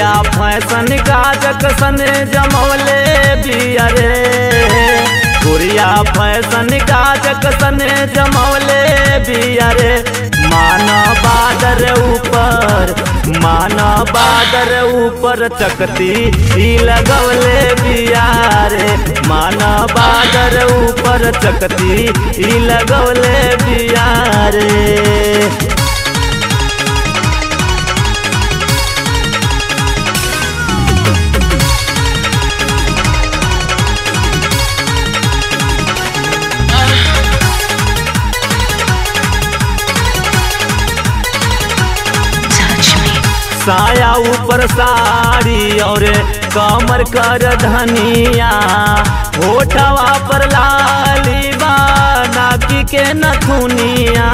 गोरिया फैशन काजक सन जमौले बिया रे गोरिया फैशन काजक सन जमौले बिया रे माना बादर ऊपर माना बादर ऊपर चकती ही लगवले बिया रे माना बादर ऊपर चकती ही लगवले बिया रे touch me, साया ऊपर साड़ी और कमर कर धनिया होठवा पर लाली बा नाकी के नथुनिया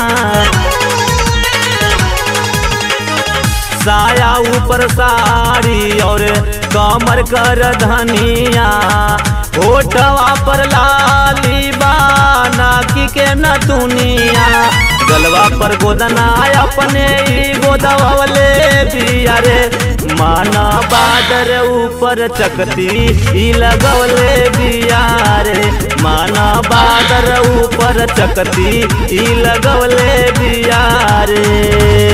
साया ऊपर साड़ी और कमर कर धनिया होठवा पर लाली बा नाकी के नथुनिया गलवा पर गोदना अपने ही गोदवले बिया रे माना बादर ऊपर चकती ही लगवले बिया रे माना बादर ऊपर चकती ही लगवले बिया रे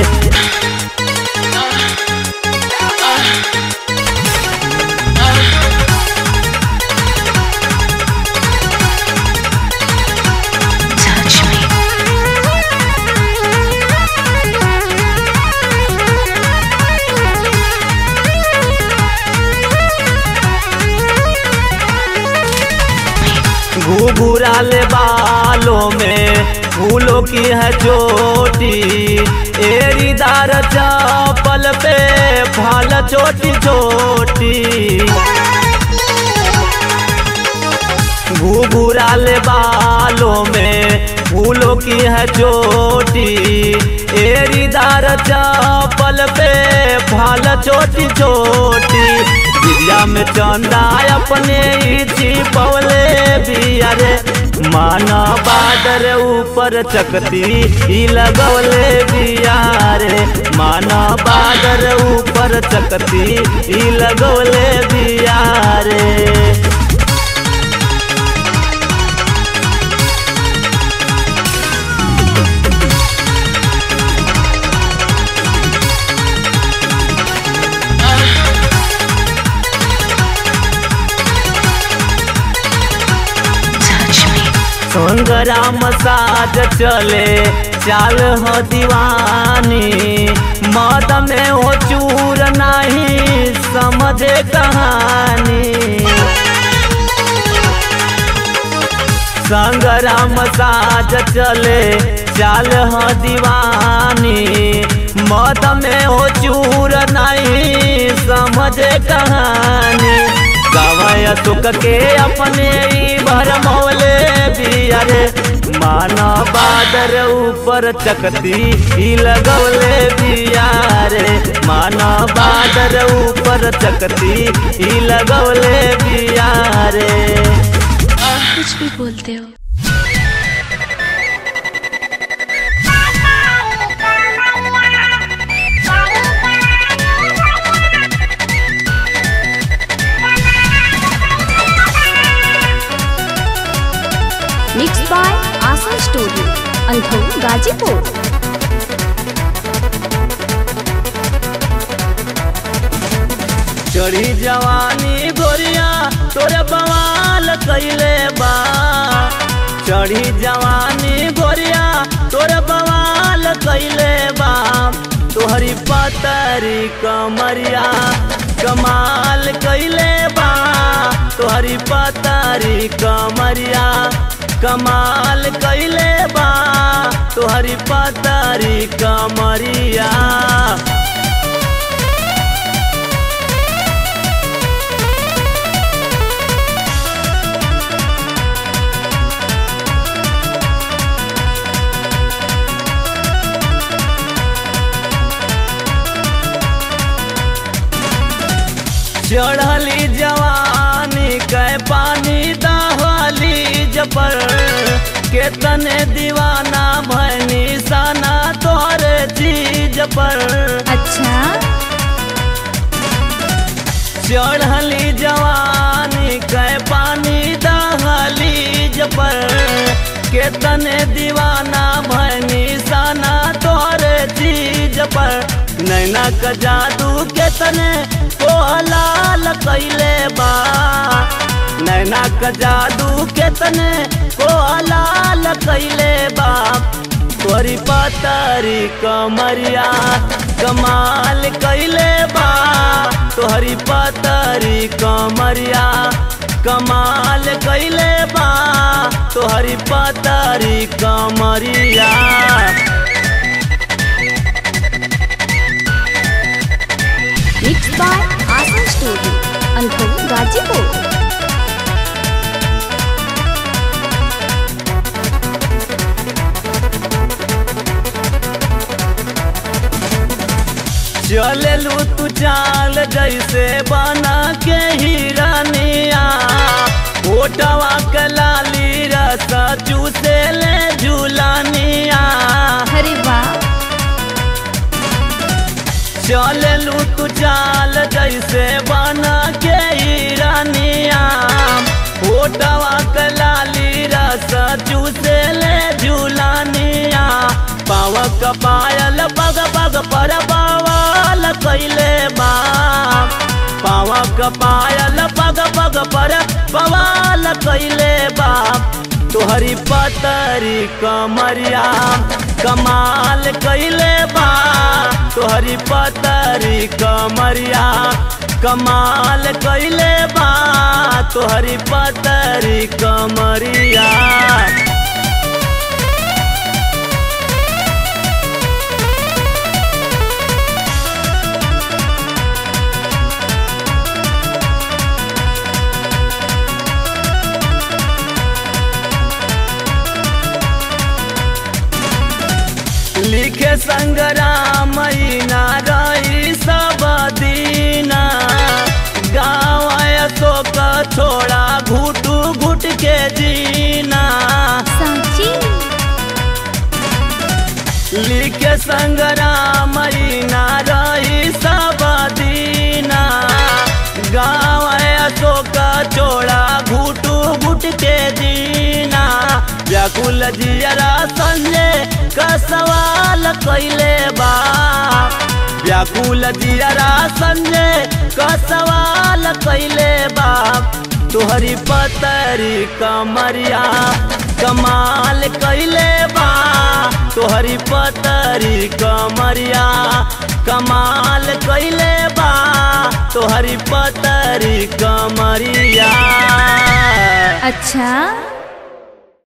touch me, घुघुराले बालों में फूलों की है चोटी एरीदार चपल पे फाल छोटी छोटी घुघुराले बालों में फूलों की है चोटी एरीदार चपल पे फाल छोटी छोटी दिया में चंदा अपने ही छिपवले बिया रे माना बादर ऊपर चकती ही लगवले बिया रे माना बादर ऊपर चकती ही लगवले बिया रे touch me, संग्राम साज चले चाल हो दीवानी मद में हो चूर नहीं समझे कहानी संग्राम साज चले चाल हो दीवानी मद में हो चूर नहीं समझे कहानी गवय सुख के अपने ही भर मौले बिया रे माना बादर ऊपर चकती ही लगवले बिया रे माना बादर ऊपर चकती ही लगवले बिया रे कुछ भी बोलते हो mix by Asha studio Andhau Ghazipur चढ़ी जवानी गोरिया तोरे बवाल कैले बा चढ़ी जवानी गोरिया तोरे बवाल कैले बा तोहरी पतरी कमरिया कमाल कैले बा तोहरी पतरी कमरिया कमाल कैले बा तोहरी पतरी कमरिया चढ़ली जवानी कै पानी दहली जपर केतने दीवाना भैनी साना तोहरे चीज पर अच्छा चढ़ली जवानी कै पानी दहली पर केतने दीवाना भैनी साना तोरे चीज पर नैना का जादू केतने को लाल कैले बा नैना का जादू केतने को लाल कैले बा तोरी पतरी कमरिया कमाल कैले बा तोहरी पतरी कमरिया कमाल कैले बा तोहरी पतरी कमरिया mix by Asan studio Andho Ghazipur चललू तू चाल जैसे बना के हिरनिया ओटवा के लाली रस चूसे ले झूलानिया अरे वाह चललू तू चाल जैसे बना के हिरनिया ओटवा के लाली रस चूसे ले झूलानिया पावक पायल पग पग पर बवाल कैले बा पावक पायल पग पग पर बवाल कैले बा तोहरी पतरी कमरिया कमाल कैले बा तोहरी पतरी कमरिया कमाल कैले बा तोहरी पतरी कमरिया लिखे संग्राम ना रही सब दीना गाँव शोक छोड़ा घुट घुट के जीना सांची लिखे संग्राम ना रही सब दीना गाँव शोक छोड़ा घुट घुट के जीना व्याकुल जियरा संजय का सवाल कैले बा व्याकुल जियरा संजय का सवाल कैले बा तुहरी पतरी कमरिया कमाल कैले बा तुहरी पतरी कमरिया कमाल कैले बा तुहरी पतरी कमरिया अच्छा